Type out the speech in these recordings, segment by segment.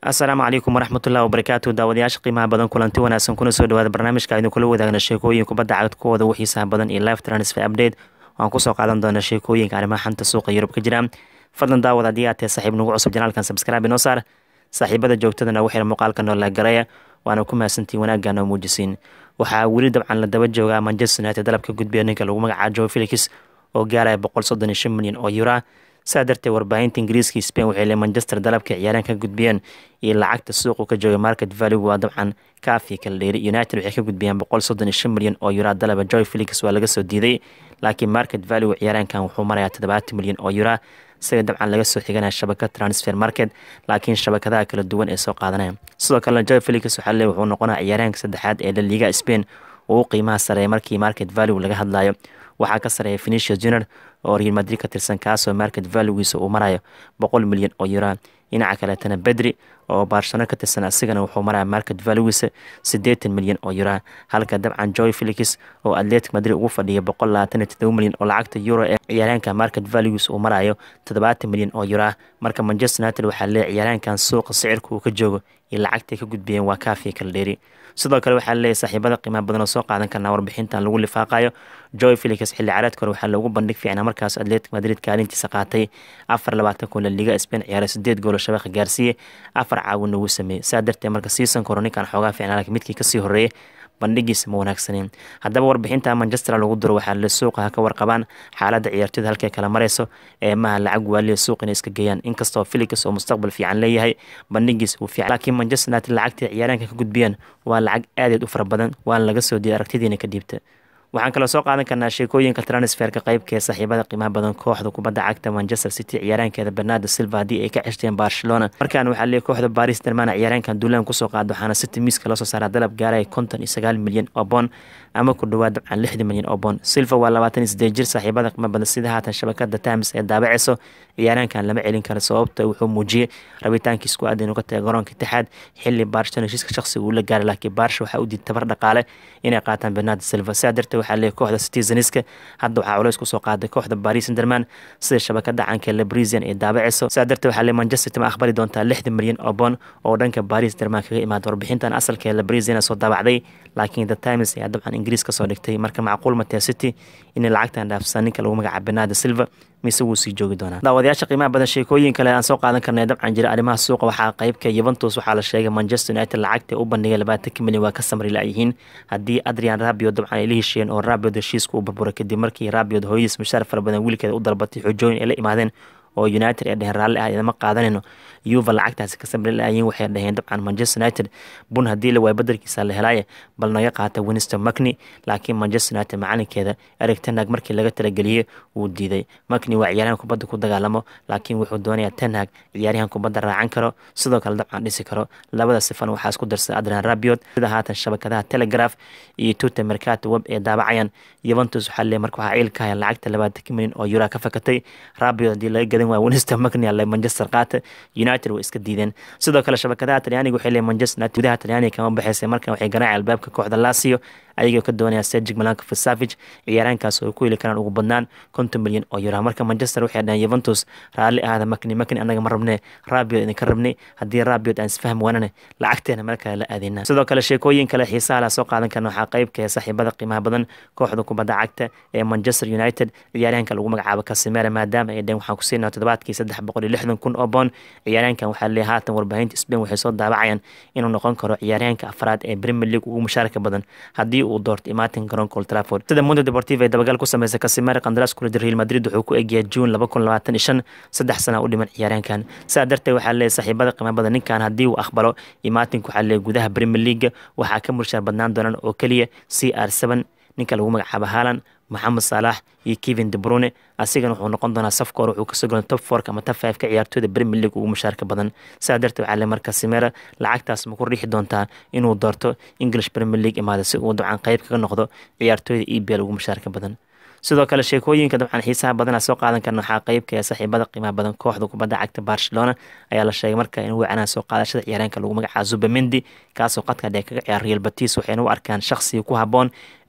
asalaamu calaykum waraxmatullahi wabarakaatu daawadayaasha qiimaha badan kulanti wanaagsan kuna soo dhawaada barnaamijka aynu kula wadaagna sheekooyin kubadda cagad kuwooda ugu xiisaha badan iyo live transfer update waan kusoo qaadan doona sheekooyinka arrimaha xanta suuqa yurub ka jira fadlan daawad haddii aad tahay saaxiib nagu cusub janaalkan subscribe inoo saar saaxiibada joogtadana waxay muuqaalka noola garaya waana ku mahadsantiin wanaaggan oo muujisiin waxaa weli dabcan la daba joogaa manchester united dalabka gudbiya ninka lagu magacaabo joe felix oo gaaraya boqol soddon iyo shan milyan oo yura saa darteed warbaahinta ingiriiska spain waxay le manchester dalabka ciyaaraan ka gudbiyeen iyo lacagta suuqu ka jooga market value waa dabcan kaafi kala dheeri united waxay ka gudbiyeen boqol soddon iyo shan milyan oo yura dalaba joy felix waa laga soo diiday laakiin market value ciyaaraankan wuxuu marayaa toddobaatan milyan oo yura isaga dabcan laga soo xiganaya shabakad transfer market laakiin shabakadaha kala duwan ee soo qaadanaya sidoo kalena joy felix waxaa le wuxuu noqonaya ciyaaraanka saddexaad ee la liiga spain uu qiimaha sareeya markii market value laga hadlayo waxaa ka sareeya fenicia junior oo real madrid ka tirsan kaasoo market valuegiisa uu marayo boqol milyan oo yura dhinaca kaleetana bedri oo barcelona ka tirsan asigana wuxuu maraya market valuegiisa siddeetan milyan oo yura halka dabcan joy felix oo atletic madrid ugu fadhiya boqol labaatan iyo todoba milyan oo lacagta euro ee ciyaaraanka market valuegiisa uu marayo toddobaatan milyan oo yura marka manchester united waxaa lee ciyaaraankan suuqa sicirka uu ka joogo iyo lacagtay ka gudbiyeen waa kaafiya kala dheeri sidoo kale waxaa leeyahy saaxiibada qiimaha badan oo soo qaadan karnaa warbixintan lagu lifaaqayo joy felix xilli caraadka hore waxaa loogu bandhig fiicnaa markaas atletic madrid kaalintiisa qaatay afar labaatan kun la liga spain ciyaaray sideed goolo shabeeqa gaarsiiyey afar caawin ugu sameeyey saa darteed marka siisanka hore ninkan xoogaa fiicnaa laakiin midkii kasii horreeyey bandhigiisa ma wanaagsaneen haddaba warbixinta manchester lagu duro waxaa le suuqa ha ka warqabaan xaaladda ciyaartoyda halkay kala marayso ee maha lacag waaliya suuq inay iska geeyaan inkastoo felix oo mustaqbal fiican leeyahay bandhigiisa uu fiican laakiin manchester united lacagtii ciyaaraanka ka gudbiyeen waa lacag aadaed u fara badan waana laga soo diiyay aragtidiina ka dhiibta waxaan kaloo soo qaadan karnaa sheekooyinka transferka qeybka ee saaxiibada qiimaha badan kooxda kubadda cagta manchester city ciyaaraankeeda bernardo silva haddii ay ka ceshteen barcelona markaan waxaa leeyay kooxda baris dermana ciyaaraankan duulaan kusoo qaada waxaana city miiska loo soo saaraa dalab gaaraya konton iyo sagaal milyan oo boon ama ku dhawaad dabcan lixdan milyan oo boon silva waa labaatan iyo sideed jir saaxiibada qiimo badan sida haatan shabakada times ee daabaceyso ciyaaraankan lama celin karo sababta wuxuu muujiyey rabitaankiis ku aada inuu ka tagay garoonka itixaad xilli barcelona heshiiska shaqsiga uu la gaaray laakiin barsha waxaa u diiday tabar dhaqaale inay qaataan bernardo silva sidaa darteed waxaa leeyahy kooxda citizeniska hadda waxaa culays kusoo qaaday kooxda paris senderman sida shabakada caanka lebrisian ee daabaceyso sidaa darteed waxaa leeyahy manchester ma aqbali doontaa lixdan milyan oo boon oo dhanka paris derman kaga imaada warbixintan asalka ee lebrisian soo daabacday laakiin the times ayaa dabcan ingiriis kasoo dhigtay marka macquul matee city inay lacagtan dhaafsan ninka lagu magacaabo bernardo silva mise wuu sii joogi doonaa daawadayaasha qiimaha badan sheekooyin kale aan soo qaadan karnay dabcan jira arrimaha suuqa waxaa qeybka yuventus waxaa la sheegay manchester united lacagta u bandhigay labaatanka milyan waa ka samri la-yihiin haddii adrian rabiod dabcan ay la heshiiyeen oo rabiod heshiiska uu burburay kadib markii rabiod hooyadiis mushaar fara badan wiilkeeda u dalbatay xojooyin ay la imaadeen oo united ee dheheen raalli ah idama qaadanayno yuva lacagtaasi ka samri la-yiin waxay dhaheen dabcan manchester united bun haddii la waay badelkiisa la helaaye bal naga qaata winston macni laakiin manchester united macalinkeeda eric tenhag markii laga talageliyey wuu diiday macni waa ciyaaryahan kubadda ku dagaalamo laakiin wuxuu doonayaa tenhag ciyaaryahan kubadda raacan karo sidoo kale dabcan dhisi karo labada sifan waxaa isku darsaday adrian rabiot sida haatan shabakadaha telegraph iyo tuta mercato web ee daabacayaan yuventus waxaa leey marka waxaa ciil ka haya lacagta labaatanka milyan oo yura ka fakatay rabiot haddii laga gadan waaya winston macni ale manchester qaata united way iska diideen sidoo kale shabakadaha talyaaniga waxay leeyihin manchester united gudaha talyaaniga kama baxaysay markan waxay garaacay albaabka kooxda lasio ayagoo ka doonaya sergig malanka fasavage ciyaaraankaas oo ku heli karaan ugu badnaan konton milyan oo yura marka manchester waxay dhaheen yuventus raalli ahada makni makni anaga ma rabne rabiot idinka rabnay haddii rabiot aan isfahm wanane lacagteena meel kale la aadeyna sidoo kale sheekooyin kale xiisaha la soo qaadan karna waxaa qeybka ee saaxiibada qiimaha badan kooxda kubadda cagta ee manchester united ciyaaryahanka lagu magacaabo kasimera maadaama ay dheen waxaan ku siinaa toddobaadkii saddex boqol iyo lixdan kun oo boon ciyaaryahankan waxaa leeyahay haatan warbaahinta spain waxay soo daabacayaan inuu noqon karo ciyaaryahanka afraad ee premier league ugu mushaarka badan haddii uu doorto imaatin garoonka old trafford sida mundo deportiva ee dabagal ku sameysay kasimera qandaraas kula jira real madrid wuxuu ku egyahay juun laba kun labaatan iyo shan saddex sana u dhiman ciyaaryahankan sidaa darteed waxaa leeyahay saaxiibada qiimo badan ninkan haddii uu aqbalo imaatinka waxaa leeyahay gudaha premier league waxaa ka murshaar badnaan doonaan oo keliya c r seven ninka lagu magacaabo haalan moxamed saalax iyo kevin debrune asigana wuxuu noqon doonaa safka hore wuxuu kasoo golan top fork ama top five ka ciyaartooyda premier league ugu mushaarka badan sidaa darteed waxaa le marka simera lacagtaas ma ku riixi doontaa inuu doorto english premier league imaada si uu dabcan qeyb kaga noqdo ciyaartooyda e b l ugu mushaarka badan sidoo kale sheekooyinka dabcan xiisaha badana soo qaadan karna waxaa qeybka ee saaxiibada qiimaha badan kooxda kubadda cagta barcelona ayaa la sheegay marka inuu wacanaa soo qaadashada ciyaaraanka lagu magacaabo zubamendi kaasoo qadka dhee kaga ciyaar real batis waxayna u arkaan shaqsiga ku haboon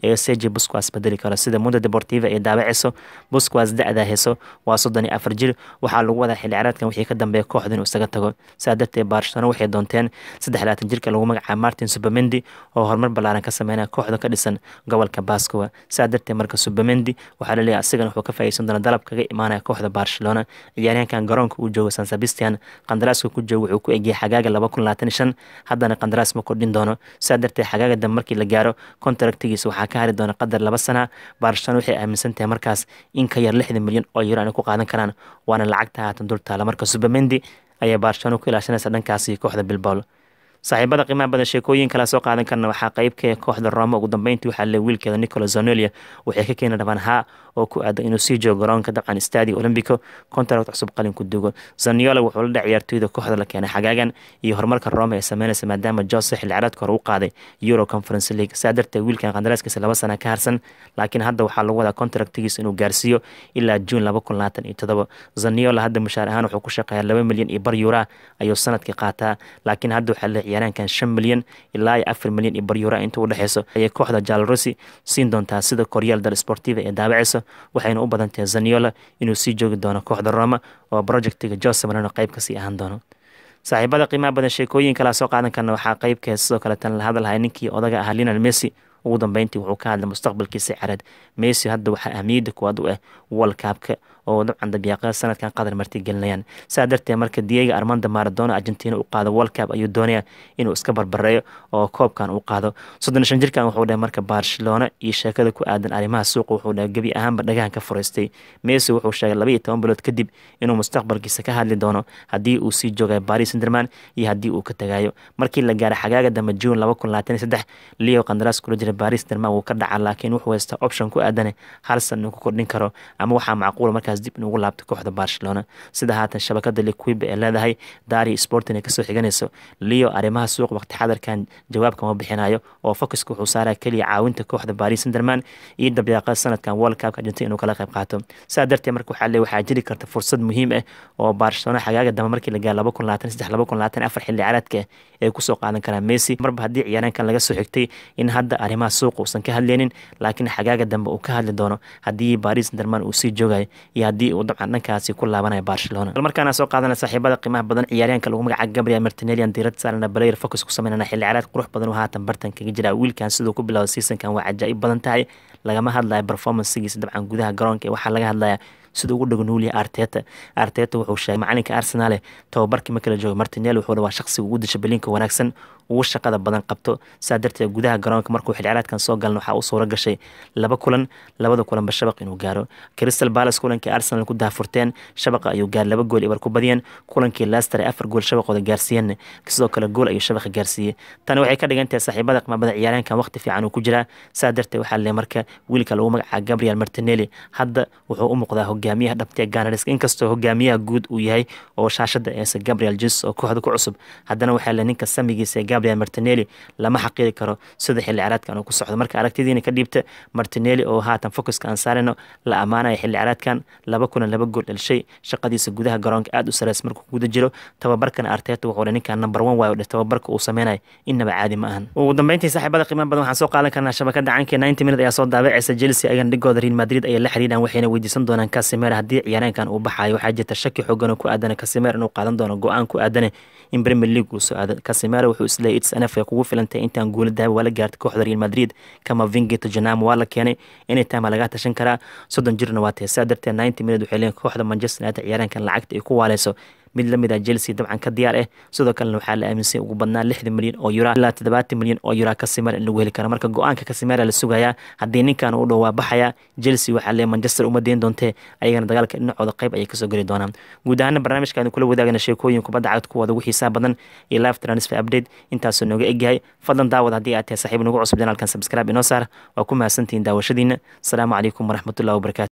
ee seji busquas bedeli karo sida mundo deportiva ee daabaceyso busquas da-daa heso waa soddon iyo afar jir waxaa lagu wadaa xilli ciyaareedkan wixii ka dambeeya kooxda inuu isaga tago sidaa darteed barcelona waxay doonteen saddex labaatan jirka lagu magacaabo martin supermendi oo horumar ballaaran ka sameynaya kooxda ka dhisan gobolka bascowa sidaa darteed marka supermendi waxaa laleeyahay asigana wuxuu ka faa'iideysan doona dalab kaga imaanaya kooxda barcelona ciyaaryahankan garoonka uu joogo san sebastian qandaraaska ku joogo wuxuu ku egyahay xagaaga laba kun labaatan shan haddana qandaraas ma kordhin doono sidaa darteed xagaaga dambe markii la gaaro kontraktigiisa waxaa ka hari doona qadar laba sana barcelona waxay aaminsan tahay markaas in ka yar lixdan milyan oo euro aanay ku qaadan karaan waana lacagta haatan dul taala marka supermendi ayaa barcelona ku ilaashanaysa dhankaasi kooxda bilbao saaxiibada qiimaha badan sheekooyin kala soo qaadan karna waxaa qeybka kooxda roma ugu dambeyntii waxaa le wiilkeeda nicola zonelia waxay ka keeni rabaan haa oo ku aadan inuu sii joogo garoonka dabcan stadio olombico contract cusub qalin ku dugo zaniola wuxuu la dhac ciyaartooyda kooxda la keenay xagaagan iyo horumarka roma ee sameynaysa maadaama jose xilli ciyaareedka hore u qaaday euro conference league saa darteed wiilkan qandaraaskiisa laba sana ka harsan laakiin hadda waxaa lagu wadaa contractigiisa inuu gaarsiiyo ilaa juun laba kun labaatan iyo todoba zaniola hadda mushaar ahaan wuxuu ku shaqeeyaa laba milyan iyo bar yuura ayuu sanadkii qaataa laakiin hadda waxaa le ciyaaraankan shan milyan ilaa iyo afar milyan iyo bar yuura inta u dhexeyso ayay kooxda jalrosi siin doontaa sida koryaal dal sportiva ee daabaceyso waxayna u badan tahay zaniola inuu sii joogi doono kooxda roma oo projectiga jose marano qayb kasii ahaan doono saaxiibada qiimaha badan sheekooyin kalaa soo qaadan karna waxaa qeybkee sidoo kale tan la hadalhaya ninkii odaga ahaa linal messi ugu dambeyntii wuxuu ka hadlay mustaqbalkiisa careed messi hadda waxaa ahmiyadda kuwaad u ah walkaabka oo dabcan dabyaaqada sanadkan qadar marti gelinayaan saa darteed marka diego armando maradona argentina u qaado world cup ayuu doonaya inuu iska barbareeyo oo koobkan u qaado soddon shan jirkan wuxuu dhahay marka barcelona iyo sheekada ku aadan arrimaha suuqa wuxuu dhahay gebi ahaanba dhagahan ka furaystay messi wuxuu sheegay laba iyo toban bilood kadib inuu mustaqbalkiisa ka hadli doono haddii uu sii joogayo paris senderman iyo haddii uu ka tagayo markii la gaaray xagaaga dambe june laba kun labaatan iyo saddex leo qandaraas kula jira paris senderman wuu ka dhacaa laakiin wuxuu haystaa option ku aadane hal san inuu ku kordhin karo ama waxaa macquula markaas dib inugu laabto kooxda barcelona sida haatan shabakada liquiba ee leedahay dari sportin ay kasoo xiganayso leo arrimaha suuq waqti xadarkan jawaab kama bixinayo oo focuska wuxuu saaraya keliya caawinta kooxda paris senderman iyo dabyaaqada sanadkan world cupka argentina inuu kala qayb qaato saa darteed marka waxaa le waxaa jiri karta fursad muhiim ah oo barcelona xagaaga dambe markii la gaaro laba kun labaatan saddex laba kun labaatan afar xilli ciyaareedka ay kusoo qaadan karaan messi marba haddii ciyaaraankan laga soo xigtay in hadda arrimaha suuqa uusan ka hadleynin laakiin xagaaga dambe uu ka hadli doono haddii paris senderman uu sii joogayo iyo haddii uu dabcan dhankaasi ku laabanaya barcelona markaana soo qaadana saaxiibada qiimaha badan ciyaaryaanka lagu magaca gabriel martinelian diirad saarana balayer focus ku sameynana xilli ciyaareed qurux badan oo haatan bartan kaga jira wiilkan siduu ku bilowda seasonkan waa cajaa'ib badan tahay lagama hadlaya performancegiisa dabcan gudaha garoonka waxaa laga hadlaya sida ugu dhagnuuliya arteta arteta wuxuu sheegay macalinka arsenal tababarkii markala jooga martinel wuxuu waa shaqsiga ugu disha belinka wanaagsan ugu shaqada badan qabto saa darteed gudaha garoonka markuu xilciraadkan soo galan waxaa u suura gashay laba kulan labada kulanba shabaq inuu gaaro crystal palace kulankii arsenal ku daafurteen shabaqa ayuu gaar laba gool ibar ku badiyeen kulankii leicester ay afar gool shabaqooda gaarsiiyeen sidoo kale gool ayuu shabaqa gaarsiiyey tani waxay ka dhigan tahay saaxiibada qimabada ciyaaraankan waqti fiican uu ku jiraa saa darteed waxaa le marka wiilka lagu magaca gabriel martinelli hadda wuxuu u muuqdaa hogaamiyaha dhabtee ganarisk inkastoo hogaamiyaha guud uu yahay oo shaashada eese gabriel jes oo kooxda ku cusub haddana waxaa le ninka samigiisa gabriel martinelli lama xaqiiri karo sida xilli ciraadkan uu ku socdo marka aragtidiina ka dhiibta martinelli oo haatan focuska aan saarayno la ammaanaya xilli ciraadkan laba kulan laba gool dhelshay shaqadiisa gudaha garoonka aada u sareys markuu guda jiro tababarkana arteta wuxuu ninkan number one waayo dhe tababarka uu sameynayo innaba caadi ma ahan ugu dambeyntii saaxiibada qiimaha badan waxaan soo qaadan karnaa shabakada cankee ninety minute ayaa soo daabacaysa chelsea ayagana dhigooda real madrid ayay la xiriiraan waxayna weydiisan doonaan casimera haddii ciyaaraankan uu baxayo waxaa jirta shaki xoogan oo ku aadana casimera inuu qaadan doono go-aan ku aadane in premier league uu soo aado casimera wuxuu isleeyay its nf ay kugu filantay intaan guula dahaba waa la gaartay kooxda real madrid kama vingito janamo waa la keenay anytime lagaa tashan karaa soddon jirna waa tahay saa darteed ninety minute waxay leeyihin kooxda manchester united ciyaaraankan lacagta ay ku waaleyso mid lamid ah chelsea dabcan ka diyaar ah sidoo kalena waxaa la aaminsan ugu badnaa lixdan milyan oo yura ilaa toddobaatan milyan oo yura kasimera in lagu heli karo marka go-aanka kasimera la sugayaa haddii ninkan uu dhow waa baxaya chelsea waxaa lee manchester uma deyn doontee ayagana dagaalka dhinacooda qayb ayay kasoo geli doonaan guud ahaana barnaamijkaanu kula wadaagana sheekooyin kubadda cagta kuwada ugu xiisaa badan iyo live transfer update intaasoo nooga egyahay fadlan daawad haddii aad tahay saaxiib nagu cusub janaalkan subscribe inoo saar waa ku mahadsantihiin daawashadiina asalaamu calaykum waraxmatullahi wabarakatu